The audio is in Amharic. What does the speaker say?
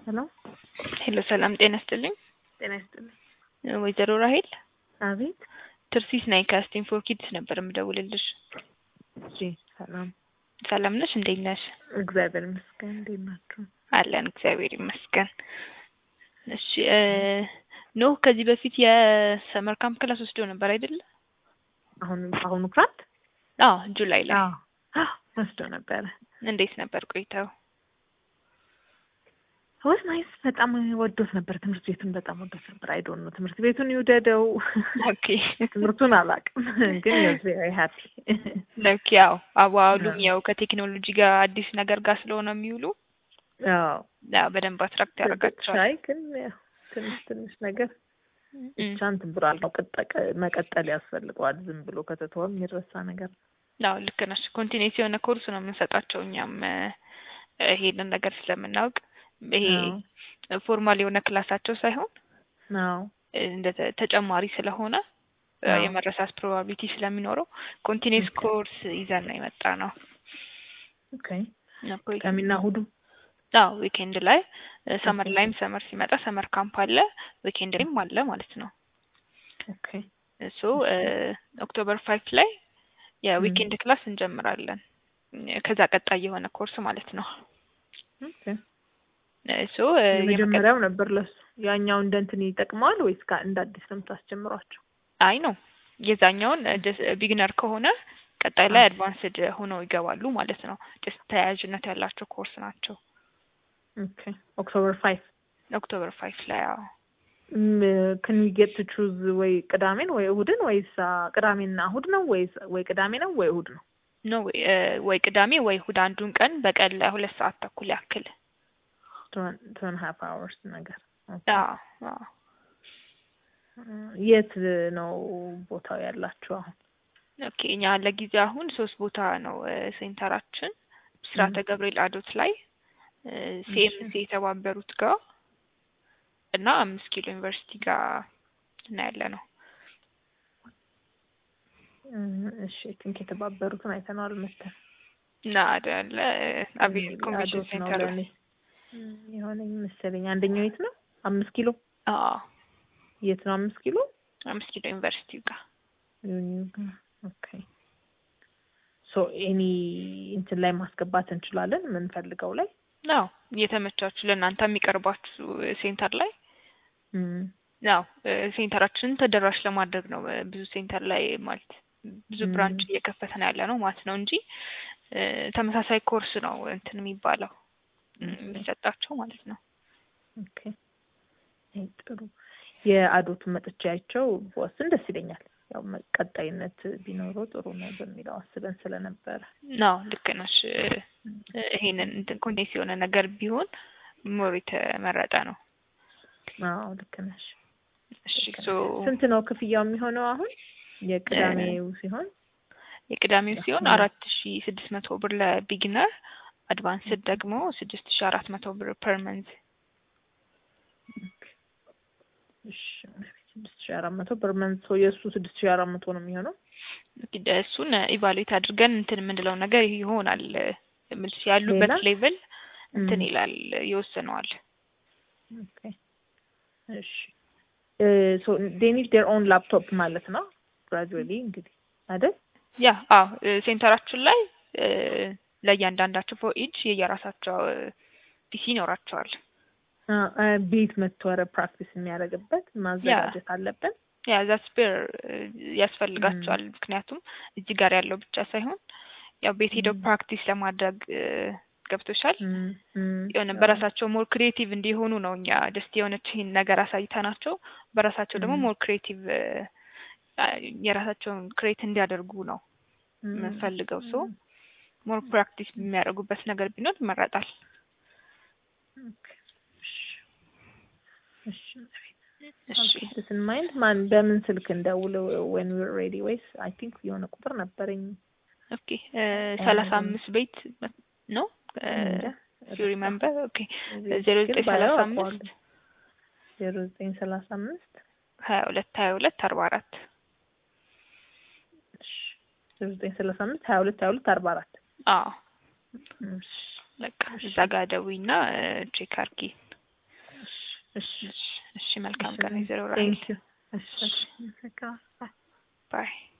ሄሎ ሄሎ ሰላም ጤና ይስጥልኝ። ጤና ይስጥልኝ። ወይዘሮ ራሄል አቤት። ትርሲስ ናይ ከስቲም ፎር ኪድስ ነበር የምደውልልሽ። እሺ ሰላም ሰላም ነሽ? እንዴት ነሽ? እግዚአብሔር ይመስገን። እንዴት ናችሁ? አለን እግዚአብሔር ይመስገን። እሺ ኖህ ከዚህ በፊት የሰመር ካምፕ ክላስ ወስዶ ነበር አይደለ? አሁን አሁኑ ክራት አዎ ጁላይ ላይ ወስዶ ነበረ። እንዴት ነበር ቆይታው? ወስ ናይስ በጣም ወዶት ነበር። ትምህርት ቤቱን በጣም ወዶት ነበር። አይዶን ነው ትምህርት ቤቱን ይውደደው ኦኬ ትምህርቱን አላውቅም፣ ግን ቬሪ ሃፒ ኦኬ። ያው አዋሉም ያው ከቴክኖሎጂ ጋር አዲስ ነገር ጋር ስለሆነ የሚውሉ አዎ ያው በደንብ አትራክት ያደርጋቸዋል። ሻይ ግን ያው ትንሽ ትንሽ ነገር ብቻ እንትን ብሏል ነው ቅጠቅ መቀጠል ያስፈልገዋል። ዝም ብሎ ከተተወ የሚረሳ ነገር አዎ ልክ ነሽ። ኮንቲኔንስ የሆነ ኮርስ ነው የምንሰጣቸው እኛም ይሄንን ነገር ስለምናውቅ ይሄ ፎርማል የሆነ ክላሳቸው ሳይሆን አዎ እንደ ተጨማሪ ስለሆነ የመረሳት ፕሮባቢሊቲ ስለሚኖረው ኮንቲኔንስ ኮርስ ይዘን ነው የመጣ ነው። ኦኬ ቅዳሜና እሑዱ አዎ ዊኬንድ ላይ ሰመር ላይም ሰመር ሲመጣ ሰመር ካምፕ አለ፣ ዊኬንድ ላይም አለ ማለት ነው። ኦኬ እሱ ኦክቶበር ፋይቭ ላይ የዊኬንድ ክላስ እንጀምራለን። ከዛ ቀጣይ የሆነ ኮርስ ማለት ነው። ኦኬ እሱ የመጀመሪያው ነበር ለሱ። ያኛው እንደ እንትን ይጠቅመዋል ወይስ እንደ አዲስ ነው የምታስጀምሯቸው? አይ ነው የዛኛውን ቢግነር ከሆነ ቀጣይ ላይ አድቫንስድ ሆነው ይገባሉ ማለት ነው። ጀስት ተያያዥነት ያላቸው ኮርስ ናቸው። ኦኬ ኦክቶበር ፋይቭ ኦክቶበር ፋይቭ ላይ አዎ ክን ጌት ቹዝ ወይ ቅዳሜን ወይ እሁድን ወይስ ቅዳሜና እሁድ ነው ወይስ ወይ ቅዳሜ ነው ወይ እሁድ ነው? ኖ ወይ ቅዳሜ ወይ እሁድ አንዱን ቀን በቀን ለሁለት ሰዓት ተኩል ያክል ቱ ኤንድ ሃፍ አወርስ ነገር አዎ አዎ የት ነው ቦታው ያላችሁ አሁን? ኦኬ እኛ ለጊዜ አሁን ሶስት ቦታ ነው ሴንተራችን ብስራተ ገብርኤል አዶት ላይ ሲኤምሲ የተባበሩት ጋር እና አምስት ኪሎ ዩኒቨርሲቲ ጋር እና ያለ ነው። እሺ ቲንክ የተባበሩትን አይተነዋል መሰል እና አዳለ አቤል ኮንቬንሽን ሴንተር የሆነኝ መሰለኝ። አንደኛው የት ነው? አምስት ኪሎ አዎ የት ነው? አምስት ኪሎ አምስት ኪሎ ዩኒቨርሲቲ ጋር ኦኬ ሶ ኤኒ እንትን ላይ ማስገባት እንችላለን የምንፈልገው ላይ አዎ እየተመቻችሁ ለእናንተ የሚቀርባችሁ ሴንተር ላይ ያው ሴንተራችንን ተደራሽ ለማድረግ ነው። ብዙ ሴንተር ላይ ማለት ብዙ ብራንች እየከፈተን ያለ ነው ማለት ነው እንጂ ተመሳሳይ ኮርስ ነው እንትን የሚባለው የሚሰጣቸው ማለት ነው። ኦኬ ጥሩ። የአዶቱን መጥቻያቸው በወስን ደስ ይለኛል። ያው ቀጣይነት ቢኖረው ጥሩ ነው በሚለው አስበን ስለነበረ ነው። ልክ ነሽ። ይሄንን እንትን ኮንቴንስ የሆነ ነገር ቢሆን ሞር የተመረጠ ነው። አዎ ልክ ነሽ። እሺ ስንት ነው ክፍያው የሚሆነው አሁን የቅዳሜው ሲሆን? የቅዳሜው ሲሆን አራት ሺ ስድስት መቶ ብር ለቢግነር አድቫንስድ ደግሞ ስድስት ሺ አራት መቶ ብር ፐር መንዝ። ስድስት ሺ አራት መቶ ፐር መንዝ ሰው የእሱ ስድስት ሺ አራት መቶ ነው የሚሆነው። እሱን ኢቫሉዌት አድርገን እንትን የምንለው ነገር ይሆናል። ምልስ ያሉበት ሌቭል እንትን ይላል ይወስነዋል። እሺ ሶ ዴይ ኒድ ዴር ኦን ላፕቶፕ ማለት ነው ግራጁዌሊ እንግዲህ አይደል? ያ አዎ ሴንተራችን ላይ ለእያንዳንዳቸው ፎር ኢች የየራሳቸው ፒሲ ይኖራቸዋል። ቤት መጥቶ ኧረ ፕራክቲስ የሚያደርግበት ማዘጋጀት አለብን። ያ ዛ ስፔር ያስፈልጋቸዋል። ምክንያቱም እዚህ ጋር ያለው ብቻ ሳይሆን ያው ቤት ሄደው ፕራክቲስ ለማድረግ ገብቶሻል። የሆነ በራሳቸው ሞር ክሪኤቲቭ እንዲሆኑ ነው እኛ ደስት የሆነች ይህን ነገር አሳይተናቸው በራሳቸው ደግሞ ሞር ክሪኤቲቭ የራሳቸውን ክሬት እንዲያደርጉ ነው የምንፈልገው። ሶ ሞር ፕራክቲስ የሚያደርጉበት ነገር ቢኖር ይመረጣል። ስን ማይንድ ማን በምን ስልክ እንደውል ወን ዊር ሬዲ ወይስ አይ ቲንክ የሆነ ቁጥር ነበረኝ። ኦኬ ሰላሳ አምስት ቤት ነው ዩ ሪመምበር ኦኬ ዜሮ ዘጠኝ ሰላሳ አምስት ዜሮ ዘጠኝ ሰላሳ አምስት ሀያ ሁለት ሀያ ሁለት አርባ አራት ዜሮ ዘጠኝ ሰላሳ አምስት ሀያ ሁለት ሀያ ሁለት አርባ አራት አዎ በቃ እዛ ጋር ደውይና ቼክ አርጊ እሺ እሺ፣ እሺ መልካም ቀን ወይዘሮ ራሄል ቴንክ ዩ እሺ እሺ ባይ